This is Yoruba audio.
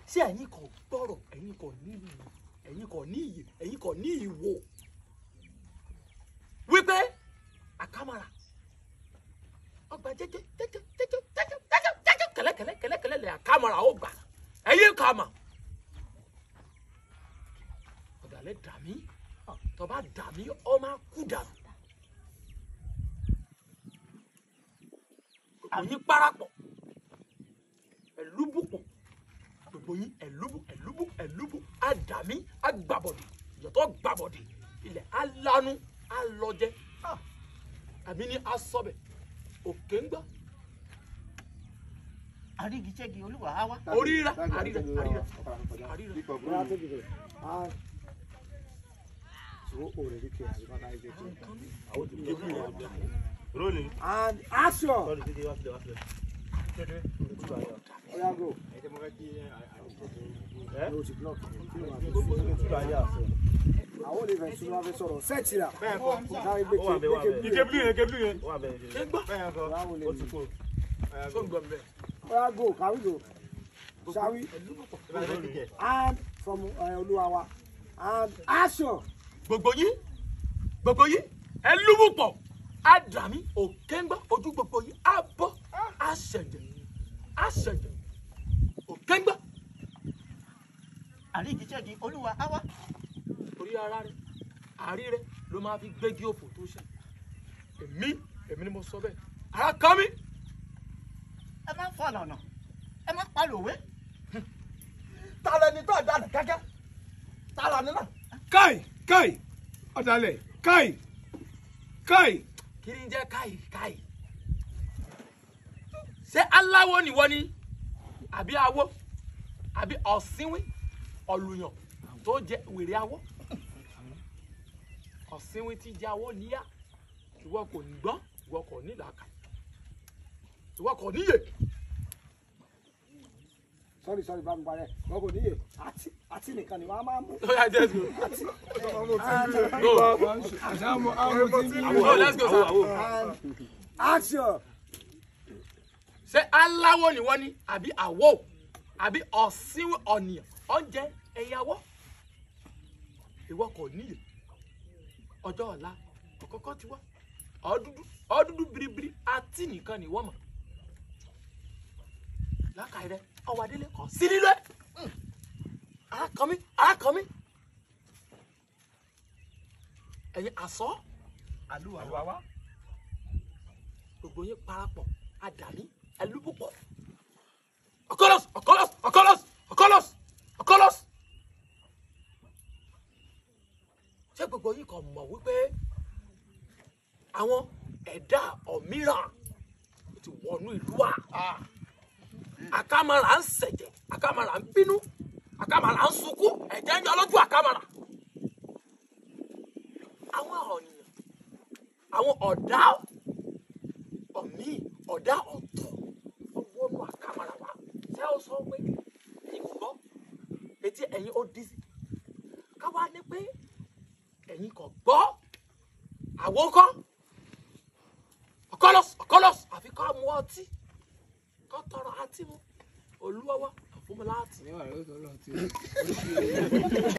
ṣé ẹ̀yin kò gbọ́rọ̀ ẹ̀yin kò ní ìyè ẹ̀yin kò ní ìyè ẹ̀yin kò ní ìwò wípé àkàmàrà ọgbà jẹjẹ jẹjẹ jẹjẹ jẹjẹ jẹjẹ jẹjẹ kẹlẹkẹlẹ kẹlẹkẹlẹ lẹ àkàmàrà ó gbà ẹ̀yin kàmà ọ̀dàlẹ̀ dàmí tọba dàmí ọ máa kú dànù gbogbo yín parapọ̀ ẹ̀lúbùpọ̀ gbogbo yín ẹ̀lúbù ẹ̀lúbù ẹ̀lúbù àdàmí àgbàbọ̀dì ìyọ̀tọ̀ gbàbọ̀dì ilẹ̀ alánú alọ́jẹ́ àmì ní asọ́bẹ̀ òkè ń gbọ́ àrígiṣẹ́gi olúwa á wá. oríra àríra àríra àríra Bóyá tó dìbò. And so o lè rí kí ẹ àyíká náà ṣe kí. Rolling. And action. Sorry, dídé wá sílẹ̀ wá sílẹ̀. Oya go. Yóò ti block. Àwọn olè fẹ̀ tún wá fẹ́ sọ̀rọ̀. Sẹ́ẹ̀tì rà. Bẹ́ẹ̀ kọ́. Sáré gbé Ó wà bẹ́ẹ̀, ó wà ké bẹ́ẹ̀. gbé Ike blue yẹn, ike blue yẹn. Ó wà bẹ́ẹ̀. ṣé ń gbọ́ Bẹ́ẹ̀ kọ́. Báwo lè Ó ti rí? kú. ṣó ń gbọ́ mbẹ́ Oya go. Can we go? Shall we? ẹ̀lúbùpọ̀ Ìbá ìbá ìdíje. And from uh, Olúwa wa. And action. gbogbo yín gbogbo yín ẹlúbùpọ̀ àdàmí òkè ń gbọ́ ojú gbogbo yín á bọ́ àṣẹjẹ àṣẹjẹ òkè ń gbọ́ àrígiṣẹ́gi olúwa á wá. orí ara rẹ àárí rẹ ló máa fi gbégi òfò tó ṣe èmi èmi ni mo sọ bẹ́ẹ̀ ara kan mi ẹ má fọ ọ̀nà ẹ má palòwé. ta lẹni tó àdánù kẹ́kẹ́ ta lẹni náà káì káì ọ̀dàlẹ̀ káì káì kí ni jẹ́ káyì káyì ṣé aláwo nìwọ ni àbí awó àbí ọ̀sìnwín ọ̀lùyàn tó jẹ wèrè awó ọ̀sìnwín tí jẹ awó níyà ìwọ kò ní gbọ́n ìwọ kò ní làákà ìwọ kò níyè Sorry sorry bá mi parẹ́. Wọ́n kò níyè. Àti àti nìkan ni wọ́n á máa mú. ó yá jẹ́ go àṣàmù àwọn tí ń go let's go sir. And action. ṣé aláwo nìwọ ni àbí àwọ àbí ọ̀sìnwín ọ̀nìyàn ọ̀njẹ ẹ̀yàwó ìwọ kò níyè ọjọ́ ọ̀la ọ̀kọ́kọ́ ti wá ọ̀dúdú ọ̀dúdú biribiri àti nìkan ni wọ́n mọ̀ lákàá rẹ ọwọ́ adélé kọ̀ sí nílẹ̀ arákànmí arákànmí ẹ̀yin àsọ́ àlùwà wá gbogbo yín parapọ̀ àdàmí ẹlúbùpọ̀ ọkọlọs ọkọlọs ọkọlọs ọkọlọs ọkọlọs ṣé gbogbo yín kàn mọ̀ wípé àwọn ẹ̀dá ọ̀míràn ti wọnú ìlú wa àkàmàrà ń ṣẹ̀jẹ̀ àkàmàrà ń bínú àkàmàrà ń sunkún ẹ̀jẹ̀ ń yọ lójú àkàmàrà àwọn ọ̀nìyàn àwọn ọ̀dá ọ̀mí ọ̀dá ọ̀tọ̀ ọwọ́ nù àkàmàrà wa ṣé ó sọ pé ẹ̀yin kò gbọ́ etí ẹ̀yin ó dí sí káwá ní pé ẹ̀yin kò gbọ́ àwọn kọ́ ọkọlọs ọkọlọs àfi ká mú ọtí ká tọrọ àti mu olúwa wa àfúnmi láti.